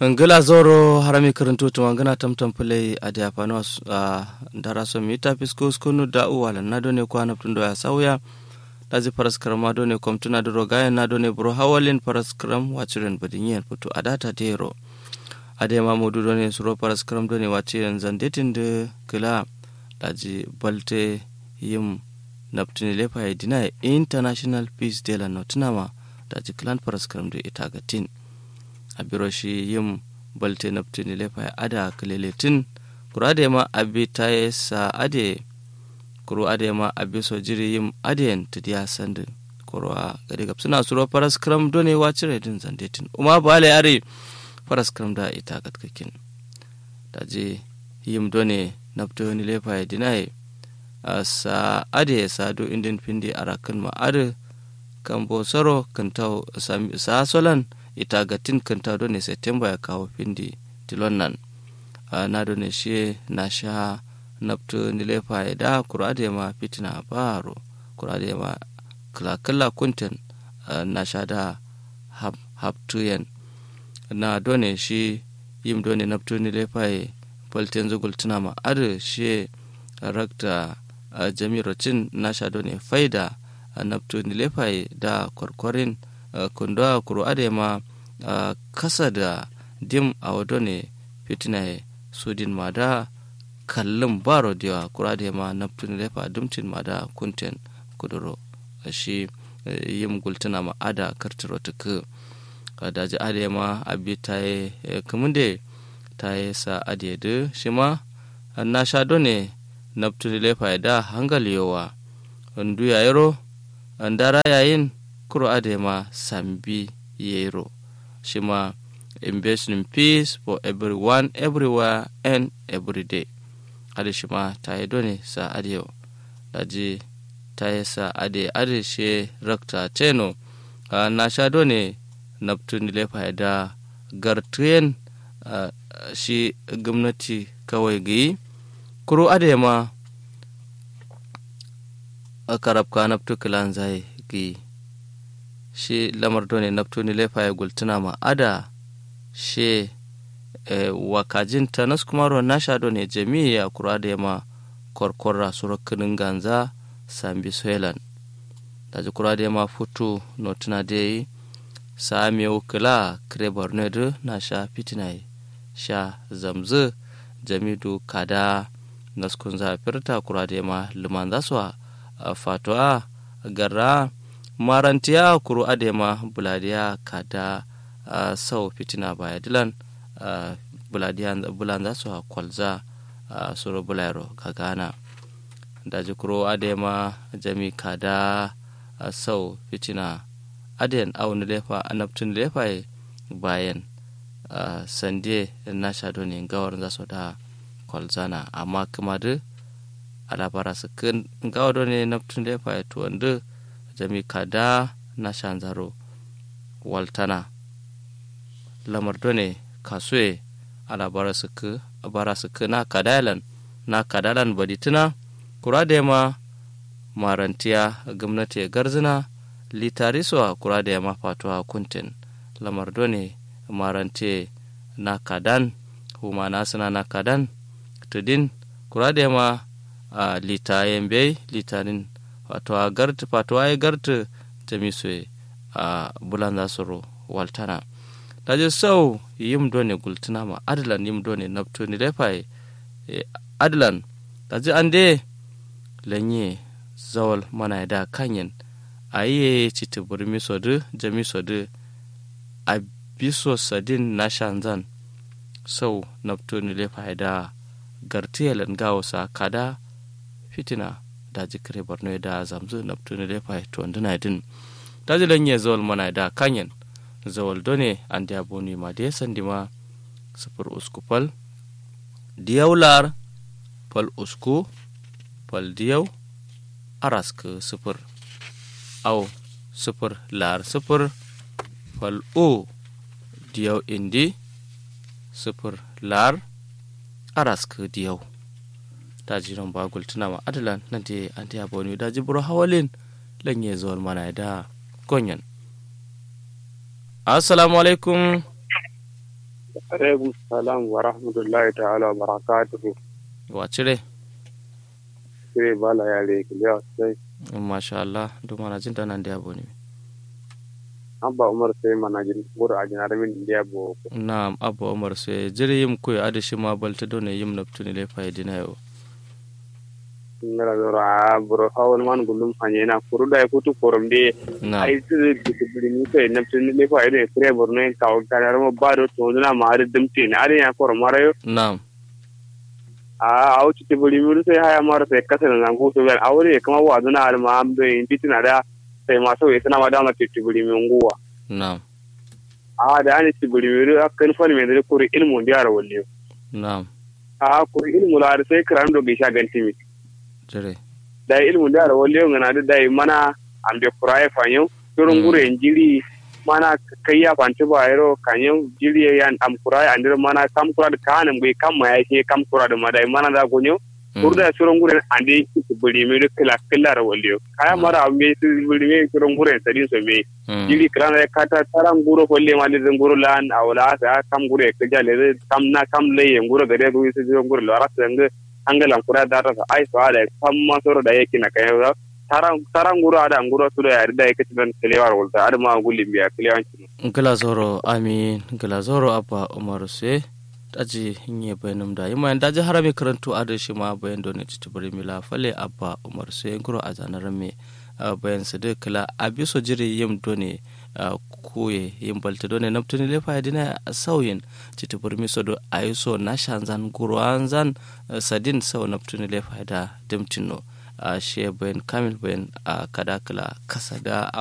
ngila zoro harami karanto tuma ngana tamtam pulai a da fano a dara so mi tapis ko skunu da uwala na done ko anap tundo ya sauya dazi paras karama done kom tuna duro gaya na done bro hawalin paras karam wachiren badinyen putu adata dero ade mamudu done suro paras karam done wachiren zandetin de kila daji balte yim naptini lepa ya dina international peace de la notinama daji clan paras karam de itagatin a biro shi yin balte naftini lefa ya ada kaleletin kuro ade ma abi ta yi sa ade kuro ade ma abi so jiri yin ade ta diya sandin kuro a gari gab suna suro faras kram done wa cire din zandetin umma bale are faras kram da ita katkakin da je yim done naftini lefa ya dinai sa ade sa do indin pindi arakan ma ade kan bosaro kan tau sa solan ita ga tin kanta ne september ya kawo findi tilon nan na ne shi na sha naftu nilefa ya da kurade ma fitina baro kurade ma kala kuntin na sha da haptuyen na done shi yim done naftu nilefa ya falten zugul tuna ma adu shi rakta jamirocin na sha done faida naftu nilefa da kwarkwarin Uh, kundoa kuro adema uh, kasa da dim a wado ne fitina sudin mada kallon baro diwa kuro adema na lefa dumtin mada kunten kuduro shi uh, yim gultuna ma ada kartiro tuku daji adema abi ta yi kumunde ta yi sa adiyadu shi ma na sha ne na lefa da hangaliyowa ndu yayiro ndara yayin kuro adema sambi yero shima invest in peace for everyone everywhere and every day ade shima ta yi done sa adiyo daji ta yi sa ade ade she rakta teno uh, na sha done naftun lefa da gartuyen uh, shi gwamnati kawai gayi kuro adema a karabka naftu kilan zai gayi shi lamar done naftoni lefa ya gultuna ma ada she e, wakajin ta nas kumaro na sha done jami'i ya kura da yama korkorra surakinin ganza sambi soilan da ji kura da yama futu notuna da yi sami ukula kire borno na sha fitina sha zamzu jamidu kada naskun zafirta kura da yama liman zasu fatuwa garra marantiya kuru adema buladiya kada uh, sau fitina baya dilan uh, buladiya bulan za su kwalza uh, suru bulayro gagana daji kuru adema jami kada uh, sau fitina aden awon lefa anabtun lefa bayan uh, sande na shado ne gawar za su da kwalzana amma kuma da alabara su kan gawar ne nabtun lefa ya tuwanda jami kada na shanzaro waltana lamar done kasue ala bara suku bara suku na kadalan na kadalan badituna kura da ma marantiya gwamnati garzina litariswa kura da ma fatuwa kuntin lamar done maranti na kadan huma na suna na kadan tudin kura da ma a litayen bai litarin wato a garta wato a garta jami'su a bulan za su waltana da je sau yim done gultuna ma adlan yim done nafto ni lefa adlan da je an de lanye zawal mana da kanyen a yi citi burmi sodu jami sodu a biso sadin na shanzan sau nafto ni lefa da gartiyalan gawosa kada fitina daji kare borno da zamzu na tuni da fa to ndina din daji lanye zawal mana da kanyen zawal done an da boni ma da sandi ma sufur usku fal diyaular fal usku fal diyau arask sufur au sufur lar sufur fal o diyau indi sufur lar arask diyau daji ran bagul tuna ma adalan na te an te aboni daji buro hawalin lanye zuwar mana da gonyan assalamu alaikum alaikum salam wa rahmatullahi ta'ala wa barakatuhu wa cire sai bala ya le kiliya sai masha Allah duk mana jin ta nan da yabo ne abba umar sai mana jin mura a jinar min indiya bo na abba umar sai jiri yim koy adashi ma balta do ne yim naftuni le fayidina yo ngara dora bro hawon man gulum hanye na kuru da kutu korom de na ai su disibili ni sai na tun ne fa ide kre borno en kaw kanar mo baro to na ma ar dum tin ari ya korom marayo na a au ci tibuli mi sai haya mara sai kasa na ngu to ben awre kama wa duna ar ma am be intitina da sai ma so ita ma da ma tibuli mi nguwa na a da ani tibuli mi kan fa mi da kuri ilmu ndiyara walliyo na a kuri ilmu la ar sai kran do gisha gantimi jire da ilmu da da wale ngana da dai mana ambe kuraye fanyo turun gure jiri mana kai ya fanti ba yaro kanyo jiri yan am kuraye andir mana kam kura da kanan bai kam ma yake kam kura da madai mana da gonyo kurda turun gure ande ki buri me da kila kila da wale kaya mara ambe su buri me turun gure sadin so me jiri kran da kata taran guro kolle ma da guro lan awla sa kam gure ka jale kam na kam leye guro gade go su turun gure la rasa angalan kura da rasa ai so ada kamma soro da yake na kai da taran taran guru ada nguro su da yari da yake tiban kelewar wulta ada ma gulli biya kelewan ci ngala zoro amin ngala zoro abba umar sai daji nye bayanum da yima daji harami karantu adashi ma bayan doni titibiri mila fale abba umar sai nguro a zanar me bayan su duk kala abiso jiri yim doni kuye yin balta done naptuni le fa dina sauyin titi burmi so do ayuso na shanzan guru anzan sadin sau naptuni le fa da dimtino a she bayan kamil bayan a kada kala kasa da